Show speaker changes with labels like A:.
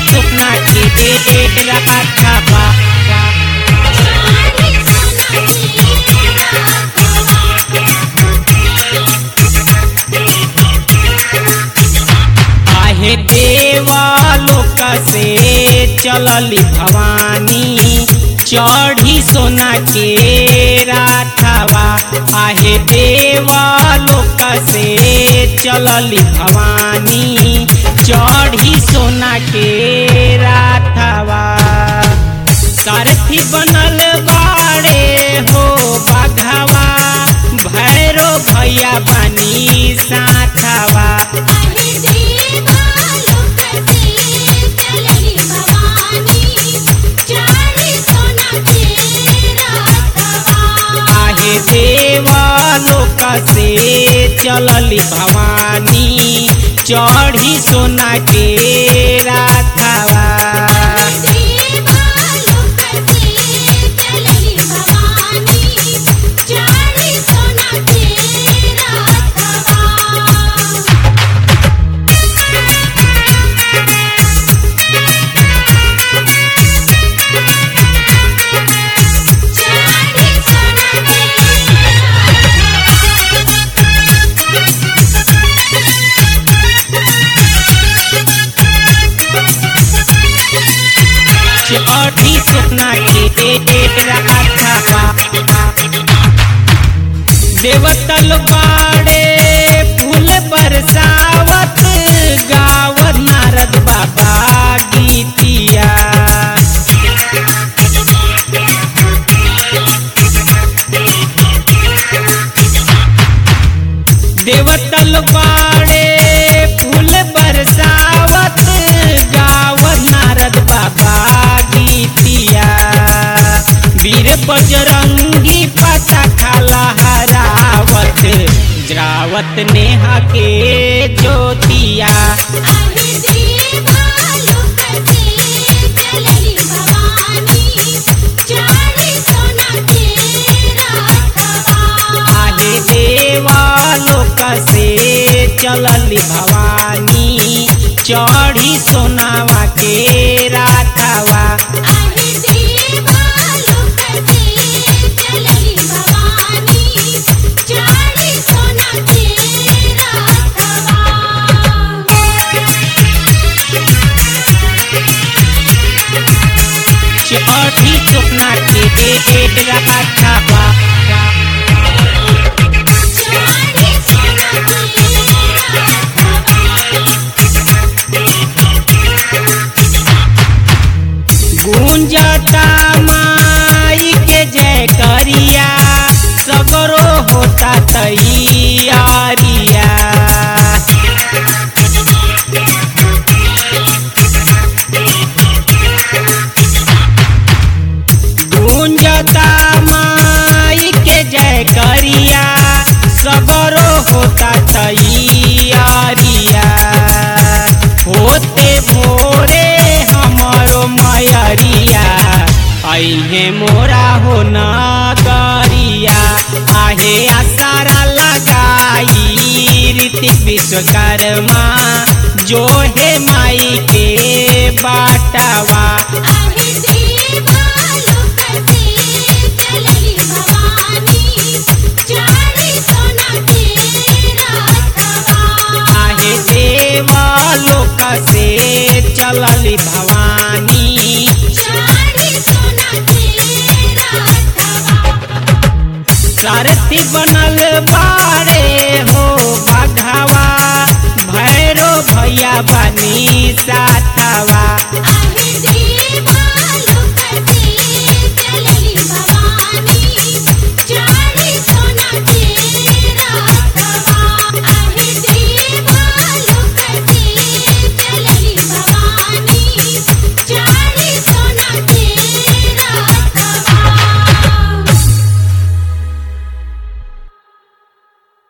A: सुपना के राखवा
B: चारी सोना
A: आहे देवा लोक से चलली भवानी चढ़ी सोना के राठवा आहे देवा लोक से चलली भवानी चढ़ी सोना के राठवा सारथी बनल बाड़े हो बाघावा भैरो भैया बनी साथवा
B: आहे देवा लोक से चलली भवानी चारी सोना के रातवा
A: आहे देवा लोक से चलली भवानी चढ़ी सोना के राथवा
B: देवा लोक से चलली भवानी चारी सोना के रातवा चारी सोना
A: चढ़ी सोना के राथवा देवतल बाड़े फूल बरसावत गावत नारद बाबा गीतिया देवतल बाड़े फूल बरसावत गावत नारद बाबा गीतिया वीर बजरंगी पता खाला हरावत जरावत नेहा के ज्योतिया
B: आहे देवा लोक से चलली भवानी चारी सोना के रातवा
A: आहे देवा लोक से चलली भवानी चढ़ी सोनावा के राथवा
B: आहे देवा लोक से चलली भवानी चारी सोना के रातवा
A: चढ़ी सोना के राथवा
B: चारी सोना के
A: गूंजता माई के जय करिया सगरो होता तैयारिया गूंजता माई के जय करिया सगरो होता तैयारिया होते भोरे हमरो मयरिया अहे मोरा हो नगरिया आहे आसारा लगाई ऋतिक विश्वकर्मा जो है माई के बाटवा
B: आहे देवा लोक से चलली भवानी चारी सोना के रातवा
A: आहे देवा लोक से चलली भवानी
B: चारी सोना के रातवा
A: सारथी बनल बारे हो बघावा भैरो भैया बनी साथवा